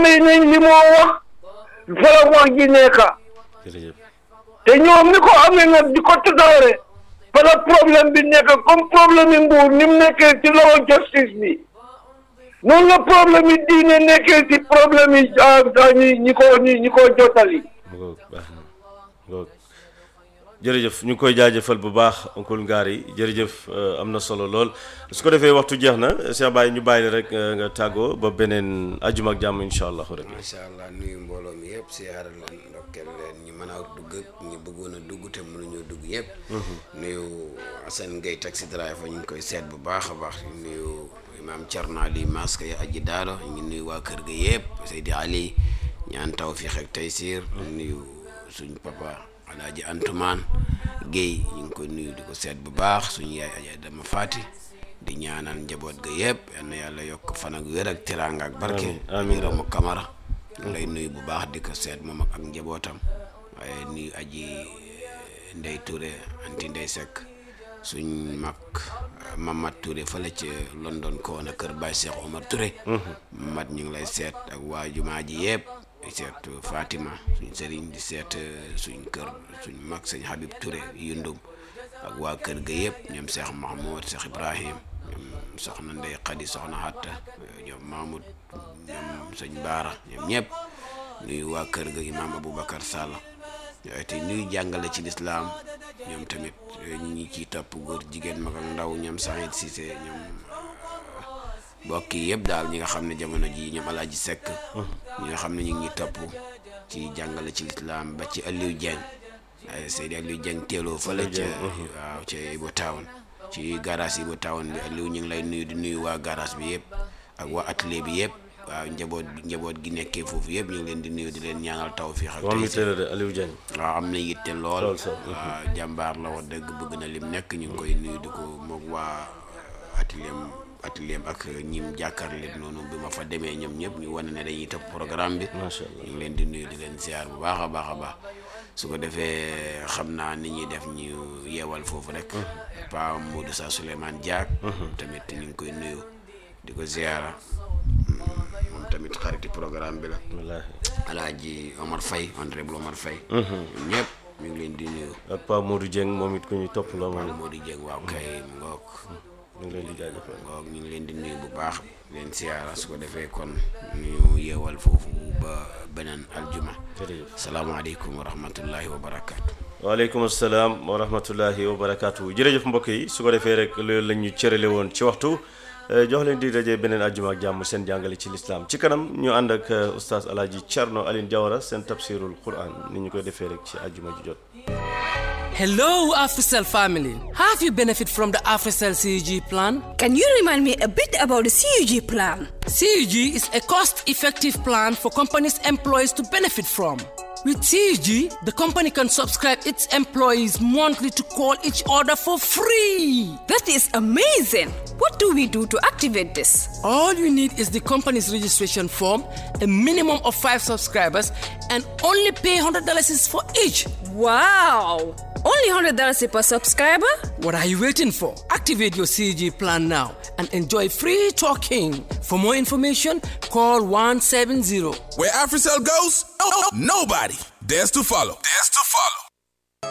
xamee nañ li moo wax fa la wax ji nekka jërëjëf te ñoom mi ko amee nag di ko tëddaare fa la problème bi nekk comme problème yi nguur ni mu nekkee ci loxo justice bi noonu la problème yi diine nekkee ci problème yi ah ñi ñi ko ñi ñi ko jotali ngoog baax na ngoog jërëjëf ñu ngi koy jaajëfal bu baax oncle Ngari jërëjëf euh, am na solo lool su ko defee waxtu jeex na Cheikh Baye ñu bàyyi la rek euh, nga tàggoo ba beneen ajuma ak jàmm incha allah rabbi macha allah nuyu mbooloo mi yëpp siyaare leen ndokkeel leen ñi mën a dugg ak ñi bëggoon a dugg te mënuñoo dugg yëpp. nuyu Assane Gueye taxi driver ñu ngi koy seet bu baax a baax nuyu imaam Thierno Ali Maska ya aji daalo ñu ngi nuyu waa kër ga yëpp Seydi Ali ñaan tawfiq ak taysir nuyu suñ papa Alaaji Antumaan Guèye ñu ngi koy nuyu di ko seet bu baax suñu yaay aja dama faati di ñaanal njaboot ga yëpp yal na yàlla yokk fan ak wér ak teraanga ak barke Amiin, amiin. Ramu Kamara ñu lay nuyu bu baax di ko seet moom ak ak njabootam waaye nuyu aji eh, Ndey Touré anti Ndey Seck suñ mag eh, Mamad Touré fële ci London ko woon a kër Baye Cheikh Omar Touré Mamad ñu ngi lay seet ak waa jumaa ji yëpp di seet Fatima suñ sëriñ di seet eh, suñ kër suñ mag sëñ Habib Touré yundum ak waa kër ga yëpp ñoom Cheikh Mahmoud Cheikh Ibrahim ñoom soxna Ndey Xadi soxna Hatta ñoom Mahmoud ñoom sëñ Baara ñoom ñëpp nuyu waa kër ga imaam Aboubacar Sall yooyu te nuyu jàngale ci lislaam ñoom tamit ñu ngi ciy topp góor jigéen mag ak ndaw ñoom Saïd Cissé ñoom mbokk yi yëpp daal ñi nga xam ne jamono ji ñoom Alaaji Seck ñi nga xam ne ñu ngi topp ci jàngale ci lislaam ba ci Aliou Dieng ay Seydi Aliou Dieng teeloo fële ca waaw ca Ibo Town ci garage Ibo Town bi Aliou ñu ngi lay nuyu di nuyu waa garage bi yëpp ak waa atelier bi yëpp waaw njaboot njaboot gi nekkee foofu yëpp ñu ngi leen di nuyu di leen ñaanal tawfiix ak moom mi taysiir. teel de Aliou Diagne waaw am na yitte lool Lool sax. waaw jàmbaar la wax dëgg bëgg na lim nekk ñu ngi koy nuyu di ko moog waa atelier atelier ak ñim jàkkaarloo noonu bi ma fa demee ñoom ñëpp ñu wane ne dañuy topp programme bi macha allah ñu ngi leen di nuyu di leen ziar bu baax a baax a baax su ko defee xam naa ni ñuy def ñu yeewal foofu rek pa Modou Sa Souleymane Diak tamit ñu ngi koy nuyu di ko ziara moom tamit xariti programme bi la wallaahi alaaji Omar Faye honorable Omar Faye ñoom ñëpp ñu ngi leen di nuyu ak Pa Modou Dieng moom it ku ñu topp la moom moo di jëng waaw kay mu ngoog ñu ngi leen di jaajëfal ngoog ñu ngi leen di nuyu bu baax leen siyaara su ko defee kon ñu yeewal foofu ba beneen aljuma jërëjëf salaamaaleykum wa rahmatullahi wa barakaatu waaleykum asalaam wa rahmatullahi wa barakaatu jërëjëf mbokk yi su ko defee rek loolu la ñu cërale woon ci waxtu eh, jox leen di daje beneen àjjuma ak jàmm seen jàngale ci lislaam ci kanam ñu ànd ak eh, oustaz alaaji Thierno Aline Diawara seen tafsirul quran ni ñu koy defee rek ci àjjuma ji jot Hello, AfriCell family. Have you benefit from the AfriCell CUG plan? Can you remind me a bit about the CUG plan? CUG is a cost-effective plan for companies' employees to benefit from. With CUG, the company can subscribe its employees monthly to call each other for free. That is amazing. What do we do to activate this? All you need is the company's registration form, a minimum of five subscribers, and only pay $100 is for each. Wow! Only $100 per subscriber? What are you waiting for? Activate your CG plan now and enjoy free talking. For more information, call 170. Where AfriCell goes, nobody dares to follow. Dares to follow.